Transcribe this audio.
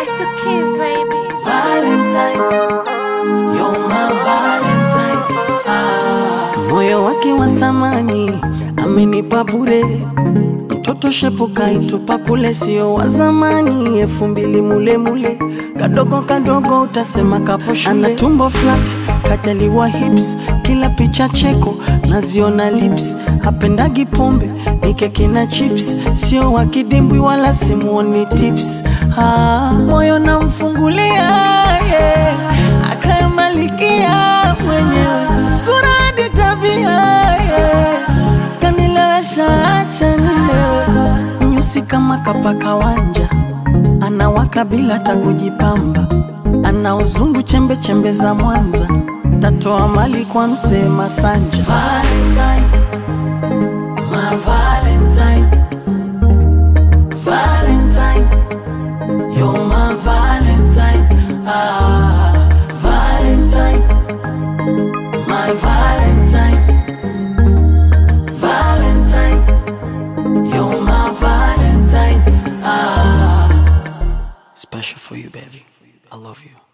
It's the kids, baby. Valentine, you're my Valentine. Ah. Moyo wake wa thamani amenipa bure, mtoto shepu kaitupa kule, sio wa zamani, elfu mbili mule mule, kadogo kadogo utasema kapo shule. Ana tumbo flat, kajaliwa hips, kila picha cheko naziona lips, hapendagi pombe ni keki na chips, sio wa kidimbwi wala simuoni tips. Ah, moyo namfungulia yeah. akayamalikia mwenyewe sura hadi tabia yeah. kanilewesha acha nilewe nyusi kama kapaka wanja anawaka bila hata kujipamba ana uzungu chembe chembe za Mwanza tatoa mali kwa msee Masanja Valentine, my Valentine, Valentine, you're my Valentine, ah, Valentine, my Valentine, Valentine, you're my Valentine, ah. Special for you, baby. I love you.